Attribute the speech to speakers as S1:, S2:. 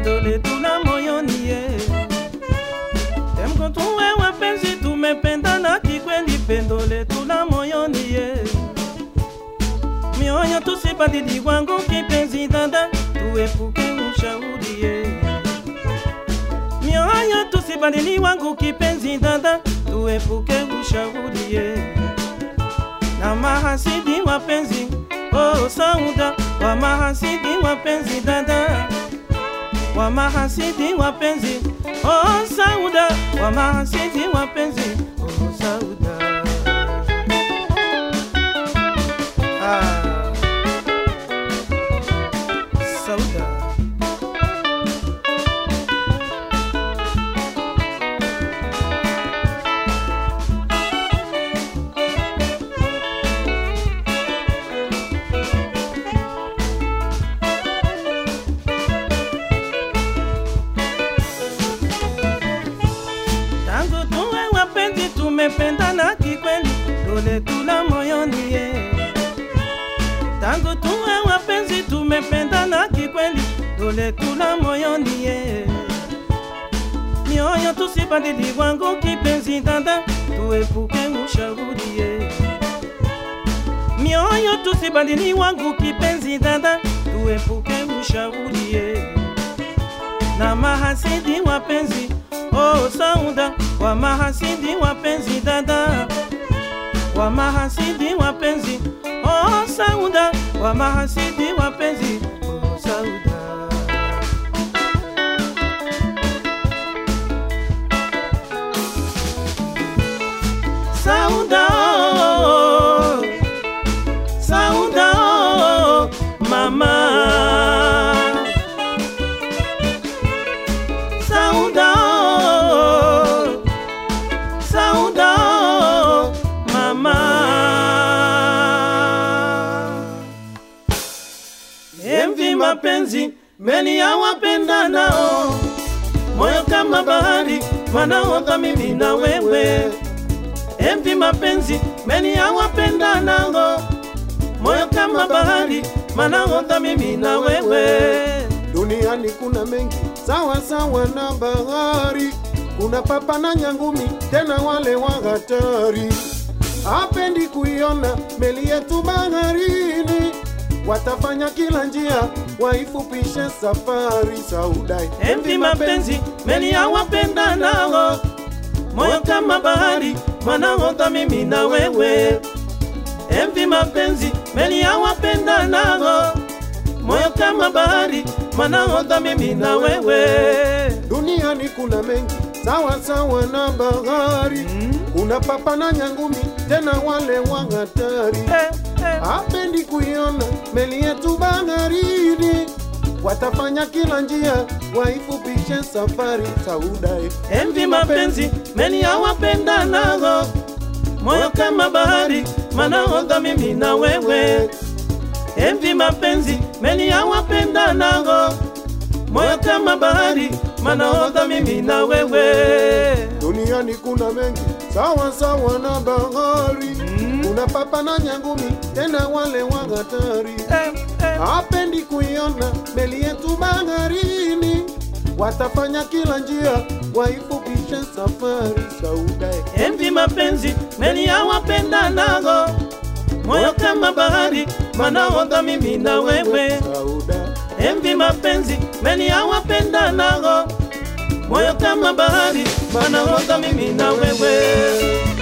S1: pendo letu la moyoni ye temkotuwe wapenzi tumependana kikweli pendo letu la moyoni ye mioyo tusibadili wangu kipenzi dada tuepuke ushauri ye mioyo tusibadili wangu kipenzi dada tuepuke ushauri ye na mahasidi wapenzi oh sauda wa mahasidi wapenzi dada wa mahasidi wapenzi oh sauda wa mahasidi wapenzi oh sauda ah sauda tangu tuwe wapenzi tumependana kikweli dole tula moyoni ye tangu tuwe wapenzi tumependana kikweli dole tula moyoni ye mioyo tusibadili wangu kipenzi dada tuepuke ushauri ye mioyo tusibadili wangu kipenzi dada tuepuke ushauri ye na mahasidi wapenzi oh sauda wa mahasidi wapenzi dada wa mahasidi wapenzi oh sauda wa mahasidi wapenzi oh sauda sauda oh, sauda oh, mama Sauda, oh, Sauda, oh, mama. Envi mapenzi meni ya wapenda nao, moyo kama bahari wanaota mimi na wewe. Envi mapenzi meni ya wapenda nao, moyo kama bahari wanaota mimi na wewe.
S2: Duniani kuna mengi sawa sawa na bahari, kuna papa na nyangumi, tena wale wa hatari. Hapendi kuiona meli yetu baharini, watafanya kila njia waifupishe safari. Saudai
S1: Envi mapenzi meni ya wapenda nao, moyo kama bahari wanaota mimi na wewe. Envi mapenzi meni ya wapenda nao, moyo kama bahari wanaota mimi na wewe.
S2: Duniani kuna mengi sawa sawa na bahari, kuna papa na nyangumi, tena wale wa hatari.
S1: Eh, eh.
S2: hapendi kuiona meli yetu baharini, watafanya kila njia waifupishe safari. Saudai
S1: Envi mapenzi meni ya wapenda nao, moyo kama bahari wanaota mimi na wewe. Envi mapenzi meni ya wapenda nao, moyo kama bahari wanaota mimi na wewe.
S2: duniani kuna mengi sawa sawa na bahari, kuna papa na nyangumi, tena wale wa hatari.
S1: Eh, eh.
S2: hapendi kuiona meli yetu baharini, watafanya kila njia waifupishe safari. Saudai
S1: Envi mapenzi meni ya wapenda nao, moyo kama bahari wanaota mimi na wewe.
S2: Saudai
S1: Envi mapenzi meni ya wapenda nao, moyo kama bahari wanaota mimi na wewe.